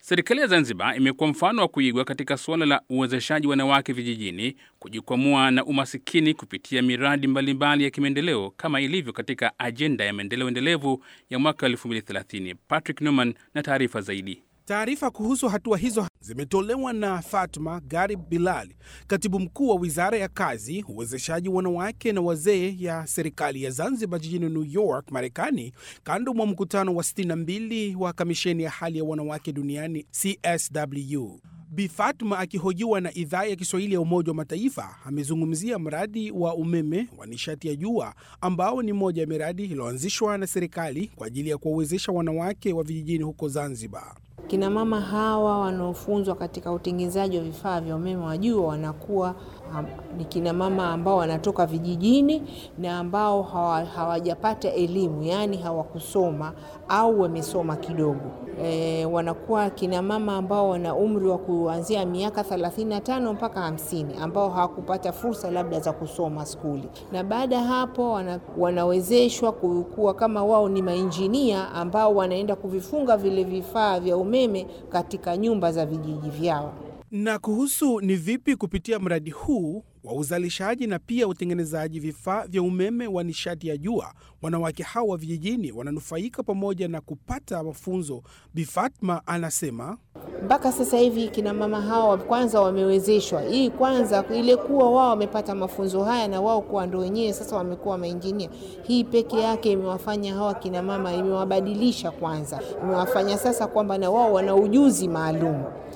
Serikali ya Zanzibar imekuwa mfano wa kuigwa katika suala la uwezeshaji wanawake vijijini kujikwamua na umasikini kupitia miradi mbalimbali mbali ya kimaendeleo kama ilivyo katika ajenda ya maendeleo endelevu ya mwaka 2030. Patrick Newman na taarifa zaidi. Taarifa kuhusu hatua hizo zimetolewa na Fatma Garib Bilal, katibu mkuu wa wizara ya kazi, uwezeshaji wanawake na wazee ya serikali ya Zanzibar jijini New York, Marekani, kando mwa mkutano wa 62 wa kamisheni ya hali ya wanawake duniani CSW. Bi Fatma akihojiwa na idhaa ya Kiswahili ya Umoja wa Mataifa amezungumzia mradi wa umeme wa nishati ya jua ambao ni moja ya miradi iliyoanzishwa na serikali kwa ajili ya kuwawezesha wanawake wa vijijini huko Zanzibar. Kina mama hawa wanaofunzwa katika utengenezaji wa vifaa vya umeme wa jua wanakuwa um, ni kina mama ambao wanatoka vijijini na ambao hawajapata hawa elimu, yaani hawakusoma au wamesoma kidogo. E, wanakuwa kina mama ambao wana umri wa kuanzia miaka 35 mpaka 50 ambao hawakupata fursa labda za kusoma skuli, na baada ya hapo wana, wanawezeshwa kuwa kama wao ni mainjinia ambao wanaenda kuvifunga vile vifaa vya umeme katika nyumba za vijiji vyao. Na kuhusu ni vipi kupitia mradi huu wa uzalishaji na pia utengenezaji vifaa vya umeme wa nishati ya jua wanawake hawa wa vijijini wananufaika pamoja na kupata mafunzo, Bi Fatma anasema mpaka sasa hivi kina mama hawa kwanza wamewezeshwa hii kwanza ile kuwa wao wamepata mafunzo haya na wao kuwa ndo wenyewe sasa wamekuwa mainjinia. Hii peke yake imewafanya hawa kina mama, imewabadilisha kwanza, imewafanya sasa kwamba na wao wana ujuzi maalum